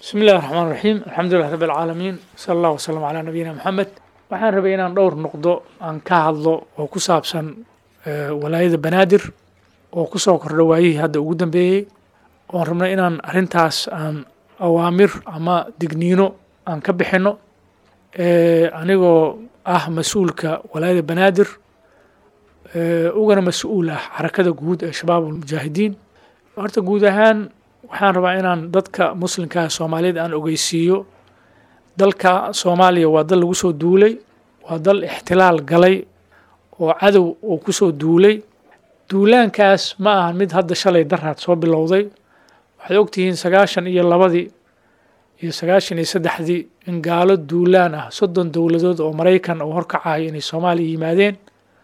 bismi illahi raxmaan raxiim alxamdulilah rabbi alcaalamiin sala allah wasalam calaa nabiyina moxamed waxaan rabay inaan dhowr noqdo aan ka hadlo oo ku saabsan walaayada banaadir oo ku soo kordha waayihii hadda ugu dambeeyey oon rabnay inaan arrintaas aan awaamir ama digniino aan ka bixinno anigoo ah mas-uulka walaayada banaadir ugana mas-uul ah xarakada guud ee shabaab almujaahidiin horta guud ahaan waxaan rabaa inaan dadka muslimkaah soomaaliyeed aan ogeysiiyo dalka soomaaliya waa dal lagu soo duulay waa dal ixtilaal galay oo cadow uu ku soo duulay duulaankaas ma aha mid hadda shalay daraad soo bilowday waxaad ogtihiin sagaashan iyo labadii iyo sagaashan iyo saddexdii in gaalo duulaan ah soddon dowladood oo maraykan uu horkacayo inay soomaaliya yimaadeen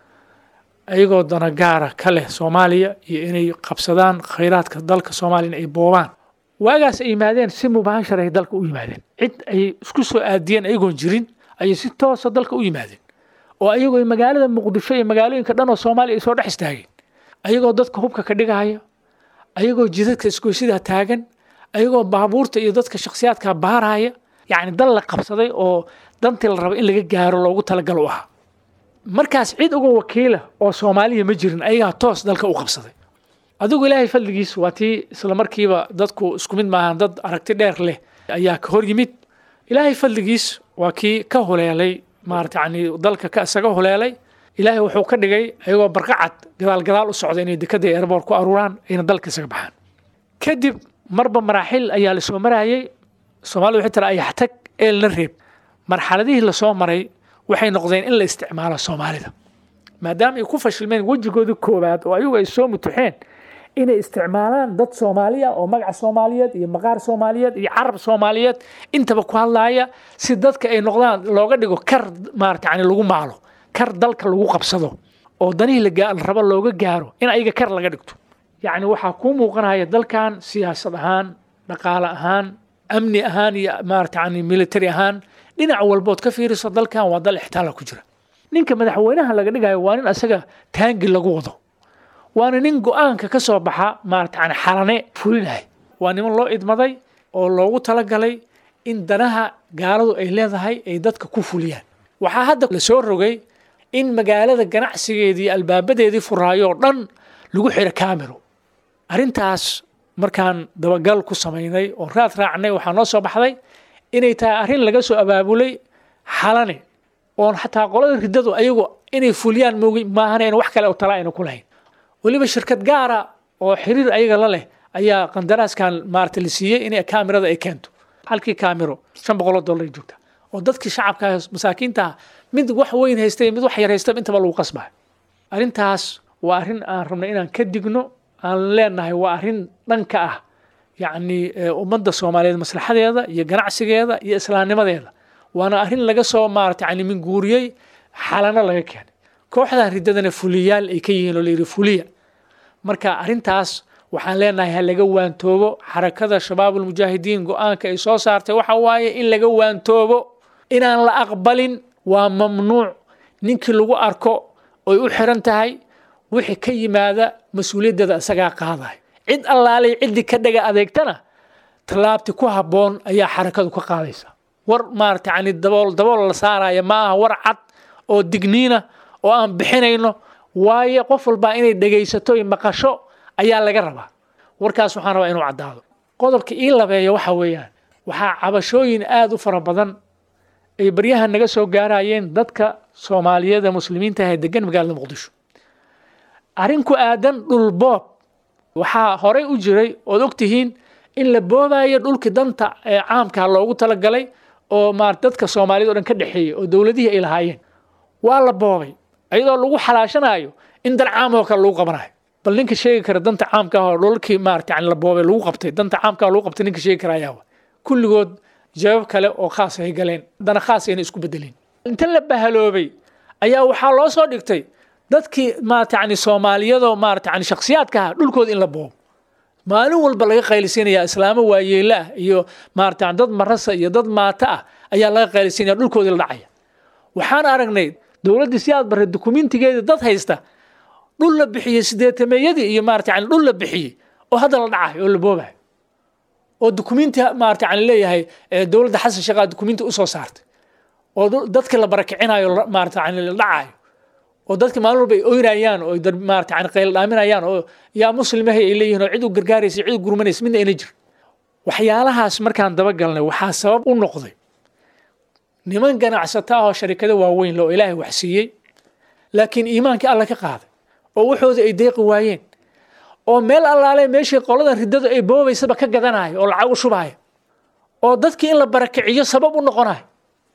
ayagoo dana gaara ka leh soomaaliya iyo inay qabsadaan khayraadka dalka soomaaliyana ay boobaan waagaas ay yimaadeen si mubaashar ay dalka u yimaadeen cid ay isku soo aadiyeen ayagoon jirin ayay si toosa dalka u yimaadeen oo ayagoo magaalada muqdisho iyo magaalooyinka dhan oo soomaaliya ay soo dhex istaageen ayagoo dadka hubka ka dhigaya ayagoo jidadka isgoysidaa taagan ayagoo baabuurta iyo dadka shakhsiyaadka baaraya yacni dal la qabsaday oo dantii la raba in laga gaaro loogu talagalo u ahaa markaas cid uga wakiila oo soomaaliya ma jirin ayagaa toos dalka u qabsaday adigu ilaahay fadligiis waa tii isla markiiba dadku isku mid maahan dad aragti dheer leh ayaa ka hor yimid ilaahay fadligiis waa kii ka huleelay maarata yani dalka ka isaga huleelay ilaahay wuxuu ka dhigay ayagoo barqacad gadaal gadaal u socda inay dekada eerboor ku aruuraan ayna dalka isaga baxaan kadib marba maraaxil ayaa lasoo marayay soomaalida waxay tira ayaxtag eelna reeb marxaladihii lasoo maray waxay noqdeen in la isticmaalo soomaalida maadaama ay ku fashilmeen wejigoodii koowaad oo ayagu ay soo mutuxeen inay isticmaalaan dad soomaaliya oo magaca soomaaliyeed iyo maqaar soomaaliyeed iyo carab soomaaliyeed intaba ku hadlaaya si dadka ay noqdaan looga dhigo kar maarata yani lagu maalo kar dalka lagu qabsado oo danihii la rabo looga gaaro in ayaga kar laga dhigto yacni waxaa kuu muuqanaya dalkan siyaasad ahaan dhaqaale ahaan amni ahaan iyo maarata yani military ahaan dhinac walbood ka fiiriso dalkan waa dal ixtaala ku jira ninka madaxweynaha laga dhigayo waa nin asaga taangi lagu wado waana nin go-aanka ka soo baxa maarata yani xalane fulinaya waa niman loo idmaday oo loogu talagalay in danaha gaaladu ay leedahay ay dadka ku fuliyaan waxaa hadda la soo rogay in magaalada ganacsigeedii albaabadeedii furaayo oo dhan lagu xiro camero arrintaas markaan dabagal ku samaynay oo raad raacnay waxaa noo soo baxday inay tahay arrin laga soo abaabulay xalane oon xataa qolada riddadu ayagu inay fuliyaan mogi maahan wax kale oo tala ayna ku lahayn weliba shirkad gaara oo xiriir ayaga la leh ayaa qandaraaskan maarata la siiyey inay kaamirada ay keento halkii kaamiro shan boqoloo dollar ay joogtaa oo dadkii shacabka masaakiinta mid wax weyn haystay mid wax yar haystay intaba lagu qasbayo arrintaas waa arrin aan rabnay inaan ka digno aan leenahay waa arrin dhanka ah yacni ummadda soomaaliyeed maslaxadeeda iyo ganacsigeeda iyo islaamnimadeeda waana arrin laga soo maarata yani minguuriyey xalano laga keenay kooxdan riddadana fuliyaal ay ka yihiin oo layidhi fuliya marka arrintaas waxaan leenahay ha laga waantoobo xarakada shabaabulmujaahidiin go-aanka ay soo saartay waxa waaye in laga waantoobo inaan la aqbalin waa mamnuuc ninkii lagu arko oy u xiran tahay wixii ka yimaada mas-uuliyaddeeda isagaa qaadayo cid allaalay ciddii ka dhaga adeegtana tallaabti ku habboon ayaa xarakadu ka qaadaysa war maarata yani dabool dabool la saaraya ma aha war cad oo digniina oo aan bixinayno waayo qof walbaa inay dhegaysato iyo maqasho ayaa laga rabaa warkaas waxaan rabaa inuu caddaado qodobka ii labeeya waxa weeyaan waxaa cabashooyin aada u fara badan ay baryahan naga soo gaarayeen dadka soomaaliyeed ee muslimiinta ah ee degan magaalada muqdisho arrin ku aadan dhul boob waxaa horey u jiray ood ogtihiin in la boobayo dhulkii danta ee caamka loogu talagalay oo maar dadka soomaaliyed o dhan ka dhexeeyey oo dowladihii ay lahaayeen waa la boobay iyadoo lagu xalaashanayo in dan caam oo kale lagu qabanayo bal ninka sheegi kara danta caamka ah oo dhulkii maarata yani la boobay lagu qabtay danta caamka lagu qabtay ninka sheegi kara ayaa kulligood jawaab kale oo khaas ay galeen dana khaas ayna isku bedeleen inta la bahaloobay ayaa waxaa loo soo dhigtay dadkii maarata yani soomaaliyadoo maarata yani shakhsiyaadka ah dhulkooda in la boobo maalin walba laga qaylisinaya islaamo waayeela ah iyo maarata dad marasa iyo dad maata ah ayaa laga qaylisinaya dhulkoodii la dhacaya waxaan aragnay dowladdii si aad barray dukumentigeedii dad haysta dhul la bixiyey sideetameeyadii iyo maarata yani dhul la bixiyey oo hadda la dhacayo oo la boobayo oo dukumenti maarata yani leeyahay dowladda xasan sheekhaa dukumenti usoo saartay oo dadka la barakicinayo maarata yani la dhacayo oo dadka maalin walba ay oynayaan oo maarata yani qayl dhaaminayaan oo yaa muslimahay ay leeyihin oo cid u gargaaraysa cid u gurmanaysa midna ayna jir waxyaalahaas markaan dabagalnay waxaa sabab u noqday niman ganacsata ah oo sharikado waaweyn le oo ilaahay wax siiyey laakiin iimaankii alla ka qaaday oo waxooda ay deeqi waayeen oo meel allaale meeshii qoladan riddadu ay boobaysaba ka gadanayo oo lacag u shubaayo oo dadkii in la barakiciyo sabab u noqonayo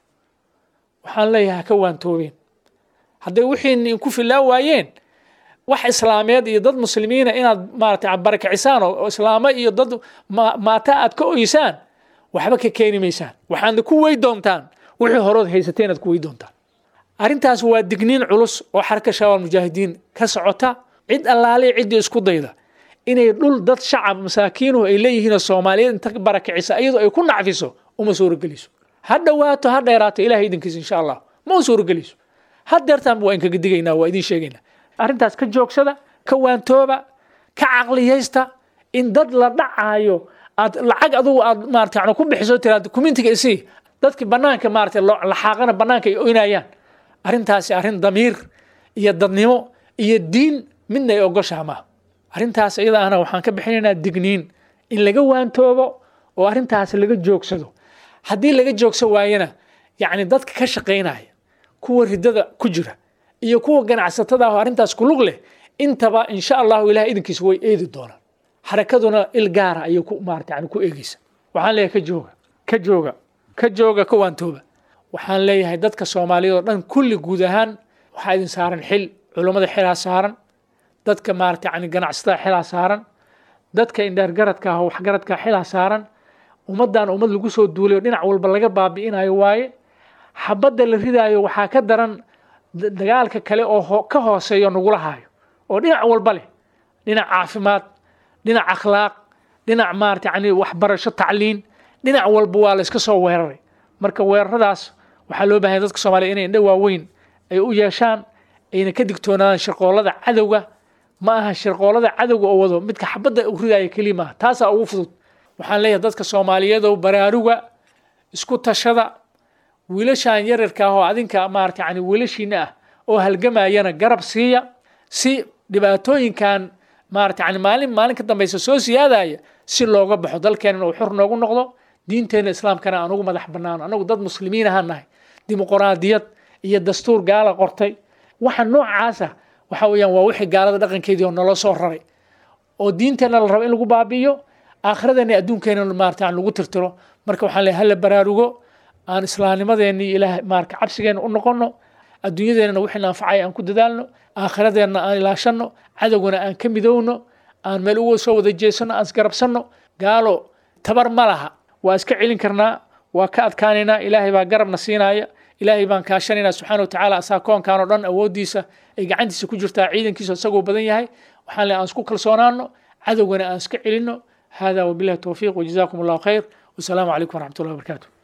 waxaan leeyahay ka waantoobeen hadday wixiini ku filaa waayeen wax islaameed iyo dad muslimiina inaad maarata barakicisaan oo islaamo iyo dad maata aad ka oysaan waxba ka keeni maysaan waxaadna ku wey doontaan wixii horood haysateen aad ku wey doontaan arrintaas waa digniin culus oo xarka shabaab mujaahidiin ka socota cid allaale ciddii isku dayda inay dhul dad shacab masaakiinuhu ay leeyihiinoo soomaaliyeed inta barakicisa iyadoo ay ku nacfiso uma suurogeliso ha dhowaato ha dheeraato ilahay idinkiisa insha allah ma u suurogeliso ha deertaan waa inkaga digaynaa waa idin sheegaynaa arrintaas ka joogsada ka waantooba ka caqliyaysta in dad la dhacaayo aad lacag adugu aad maarata yani ku bixiso tiraad dukumentiga isii dadki banaanka maarata laxaaqana banaanka ay oynayaan arrintaasi arrin damiir iyo dadnimo iyo diin midna ay ogoshaha maaha arrintaas iyada ana waxaan ka bixinaynaa digniin in laga waantoobo oo arrintaas laga joogsado haddii laga joogsan waayana yacni dadka ka shaqaynaya kuwa riddada ku jira iyo kuwa ganacsatada ah oo arrintaas ku lug leh intaba insha allahu ilahay idinkiisa way eedi doonaan xarakaduna il gaara ayay ku maarata yani ku eegeysa waxaan leeyahay ka jooga ka jooga ka jooga ka waantooba waxaan leeyahay dadka soomaaliyeed oo dhan kulli guud ahaan waxaa idin saaran xil culummada xilaa saaran dadka maarata yani ganacsatada xilaa saaran dadka indheergaradka ah oo waxgaradka xilaa saaran ummaddan ummad lagu soo duulayo dhinac walba laga baabi'inayo waaye xabadda la ridaayo waxaa ka daran dagaalka kale oo ka hooseeyo nagula haayo oo dhinac walba leh dhinac caafimaad dhinac akhlaaq dhinac maarata yani waxbarasho tacliin dhinac walba waa la iska soo weeraray marka weeraradaas waxaa loo bahanya dadka soomaliya inay indho waaweyn ay u yeeshaan ayna ka digtoonaadaan shirqoolada cadowga ma aha shirqoolada cadowga oo wado midka xabadda u ridaya keliya maaha taasaa ugu fudud waxaan leeyahay dadka soomaaliyeedow baraaruga isku tashada wiilashan yararka ah oo adinka maarata yani wiilashiina ah oo halgamayana garab siiya si dhibaatooyinkan maarata yani maalin maalin ka dambaysa soo siyaadaya si looga baxo dalkeenna uu xor noogu noqdo diinteena islaamkana aan ugu madax banaano anagu dad muslimiin ahaan nahay dimuqraadiyad iyo dastuur gaala qortay waxa noocaasa waxa weeyaan waa wixii gaalada dhaqankeedii oo naloo soo raray oo diinteenna la rabo in lagu baabi'iyo aakhiradeenna adduunkeena maarata aan lagu tirtiro marka waxaan leeyahay hala baraarugo aan islaamnimadeenni ilaah maarka cabsigeena u noqono adduunyadeennana wixii anfacaya aan ku dadaalno aakhiradeenna aan ilaashanno cadowgana aan ka midowno aan meel uga soo wada jeesanno aan isgarabsanno gaalo tabar ma laha waa iska celin karnaa waa ka adkaanaynaa ilaahay baa garabna siinaya ilaahay baan kaashanaynaa subxaana wa tacaala asaa koonkan oo dhan awooddiisa ay gacantiisa ku jirtaa ciidankiisa isagoo badan yahay waxaan le aan isku kalsoonaano cadowgana aan iska celinno hada wabillahi towfiiq wajazakum allahu khayr wasalaamu calaykum waraxmat ullahi wabarakaatu